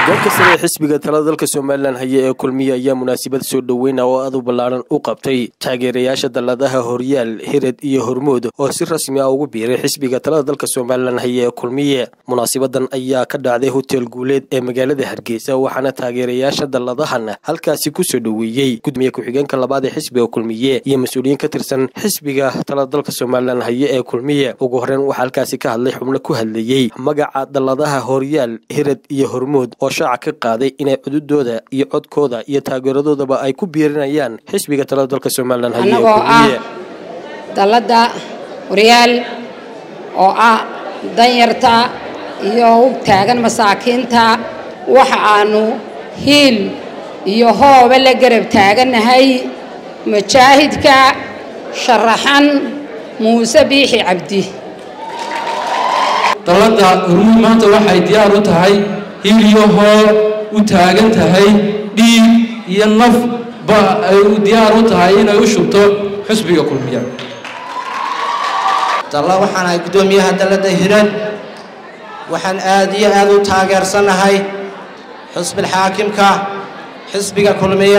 hogaanka sare ee xisbiga talada dalka somalilan haya ee kulmiye ayaa munaasabad soo dhoweyna oo aad u ballaaran u qabtay taageerayaasha dalladaha horyaal hired iyo hormood oo si rasmi ah ugu biiray xisbiga talada dalka somalilan haya ee kulmiye munaasabadan ayaa ka dhacday hotel guuleed ee magaalada hargeysa waxaana taageerayaasha dalladahan halkaasi kusoo dhoweeyey gudoomiye ku-xigeenka labaad ee xisbiga kulmiye iyo mas-uuliyiin ka tirsan xisbiga talada dalka somalilan haya ee kulmiye ugu horreyn waxaa halkaasi ka hadlay xubno ku hadlayey magaca dalladaha horyaal hired iyo hormood oo shaaca ka qaaday inay cududooda iyo codkooda iyo taageeradoodaba ay ku biirinayaan xisbiga talada dalka somalilan haya ee annagoo ah kulmiye dalladda horyaal oo ah danyarta iyo u taagan masaakiinta waxa aanu hiil iyo hooba la garab taagannahay mujaahidka sharaxan muuse biixi cabdi dalladda hormuud maanta waxay diyaar u tahay hil iyo hool u taagan tahay dhiig iyo naf ba ay u diyaar u tahay inay u shubto xusbiga kulmiya dalla waxaan ahay guddoomiyaha dalladda hiran waxaan aad iyo aad u taageersanahay xusbil xaakimka xisbiga kulmiye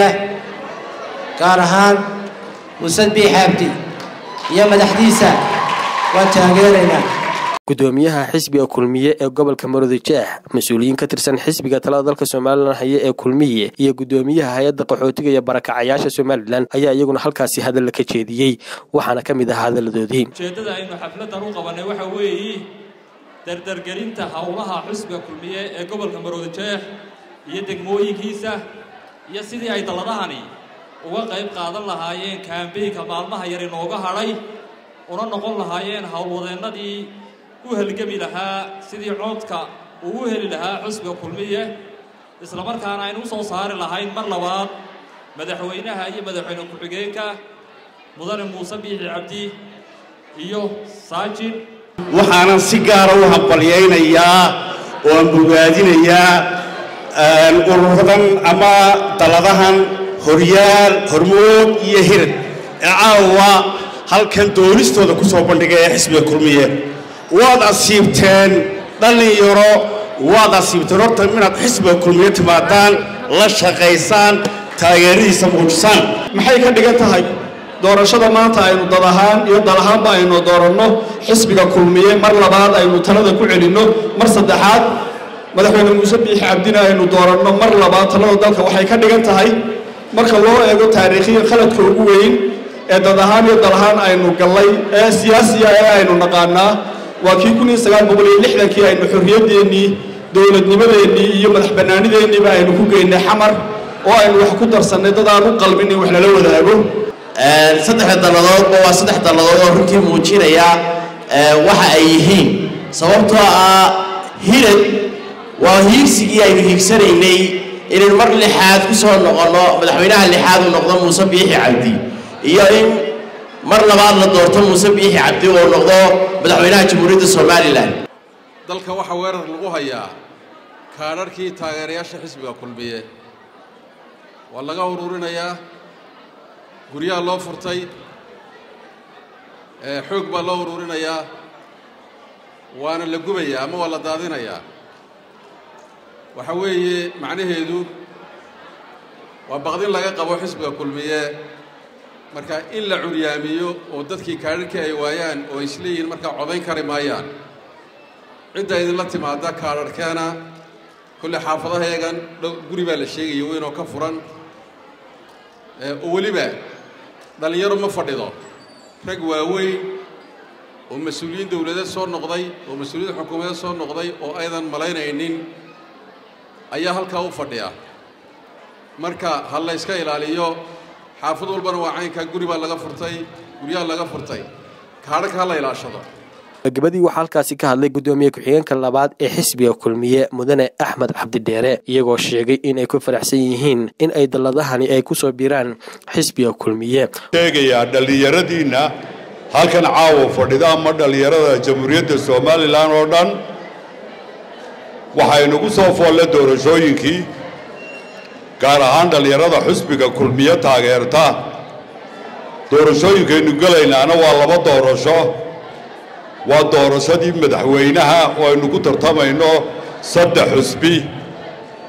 gaar ahaan musad biix abdi iyo madaxdiisa waan taageeraynaa gudoomiyaha xisbiga kulmiye ee gobolka maroodijeex mas-uuliyiin ka tirsan xisbiga talada dalka somalilan haya ee kulmiye iyo gudoomiyaha hay-adda qaxootiga iyo barakacayaasha somalilan ayaa iyaguna halkaasi hadalla ka jeediyey waxaana ka mid ah hadalladoodii ujeeddada aynu xafladdan u qabannay waxa weeye dardargelinta howlaha xusbiga kulmiye ee gobolka maroodijeex iyo degmooyinkiisa iyo sidii ay dalladahani uga qayb qaadan lahaayeen kaambeynka maalmaha yar inooga hadhay una noqon lahaayeen howlwadeennadii u halgami lahaa sidii coodka uu u heli lahaa xusbiga kulmiye isla markaana aynu u soo saari lahayn mar labaad madaxweynaha iyo madaxweyne ku-xigeenka mudane muuse biixi cabdi iyo saajin waxaanan si gaara u hambalyaynayaa oo aan bogaadinayaa ururadan ama dalladahan horyaal hormood iyo hirad ee caawa halkan doonistooda ku soo bandhigay ee xisbiga kulmiye waad asiibteen dhallinyaro waad asiibteen horta inaad xisbiga kulmiye timaadaan la shaqaysaan taageeradiisa muujisaan maxay ka dhigan tahay doorashada maanta aynu dad ahaan iyo dal ahaanba aynu dooranno xisbiga kulmiye mar labaad aynu talada ku celinno mar saddexaad madaxweyne muuse biixi cabdina aynu dooranno mar labaad talada dalka waxay ka dhigan tahay marka loo eego taariikhiya khaladka ugu weyn ee dad ahaan iyo dal ahaan aynu gallay ee siyaasiya ee aynu naqaanaa waa kii kun iyo sagaal boqol iyo lixdankii aynu xorriyaddeenii dowladnimadeennii iyo madax bannaanideenniiba aynu ku geynay xamar oo aynu wax ku darsannay dad aan u qalmin in wax lala wadaago saddexda dalladoodba waa saddex dalladood oo runtii muujinaya waxa ay yihiin sababtoo ah hirad waa hiigsigii aynu hiigsanaynay inaynu mar lixaad ku soo noqonno madaxweynaha lixaad uu noqdo muuse biixi cabdi iyo in mar labaad la doorto muuse biixi cabdi oo noqdo madaxweynaha jamhuuriyadda somalilan dalka waxaa weerar lagu hayaa kaadharhkii taageerayaasha xisbiga kulmiye waa laga ururinayaa guryaha loo furtay xoog baa loo ururinayaa waana la gubayaa ama waa la daadinayaa waxa weeye macnaheedu waa baqdin laga qabo xisbiga kulmiye marka in la curyaamiyo oo dadkii kaadharhkii ay waayaan oo isleeyihiin markaa codayn kari maayaan cidda idinla timaada kaadharhkeena kolle xaafadaheegan dhow guri baa la sheegaya weynoo ka furan oo weliba dhallinyaro ma fadhido rag waaweyn oo mas-uuliyiin dowladeed soo noqday oo mas-uuliyiin xukuumadeed soo noqday oo aydan malaynaynin ayaa halkaa u fadhiya marka ha la yska ilaaliyo xaafad walbana waa caynkaa guri baa laga furtay guryaha laga furtay kaadhaka ha la ilaashado gabadii waxaa halkaasi ka hadlay gudoomiye ku-xigeenka labaad ee xisbiga kulmiye mudane axmed cabdidheere iyagoo sheegay in ay ku faraxsan yihiin in ay dalladahani ay kusoo biiraan xisbiga kulmiye sheegayaa dhallinyaradiinna halkan caawa fadhida ama dhallinyarada jamhuuriyadda somalilan oo dhan waxaynugu soo foolle doorashooyinkii gaar ahaan dhallinyarada xusbiga kulmiye taageerta doorashooyinkaynu gelaynaana waa laba doorasho waa doorashadii madaxweynaha oo aynu ku tartamayno saddex xusbi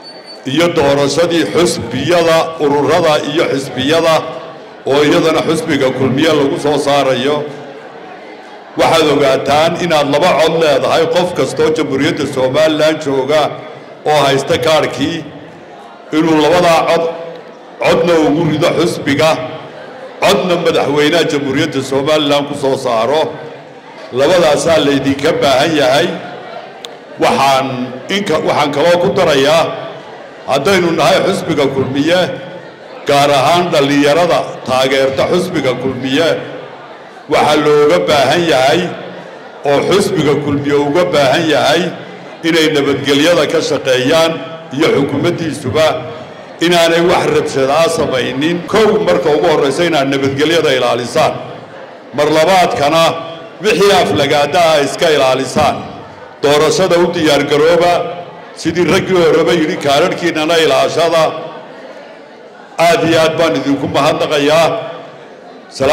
iyo doorashadii xusbiyada ururada iyo xisbiyada oo iyadana xusbiga kulmiye lagu soo saarayo waxaad ogaataan inaad laba cod leedahay qof kastoo jamhuuriyadda somalilan jooga oo haysta kaadhkii inuu labadaa cod codna ugu rido xusbiga codna madaxweynaha jamhuuriyadda somalilan ku soo saaro labadaasaa laydinka baahan yahay waxaan inka waxaan kaloo ku darayaa haddaynu nahay xusbiga kulmiye gaar ahaan dhallinyarada taageerta xusbiga kulmiye waxaa looga baahan yahay oo xusbiga kulmiye uga baahan yahay inay nabadgelyada ka shaqeeyaan iyo xukuumaddiisuba inaanay wax rabshadaa samaynin kow marka ugu horraysa inaad nabadgelyada ilaalisaan mar labaadkana wixii aflagaadaha iska ilaalisaan doorashada u diyaargarooba sidii raggii horeba yidhi kaadharhkiinnana ilaashada aad iyo aad baan idinku mahadnaqayaa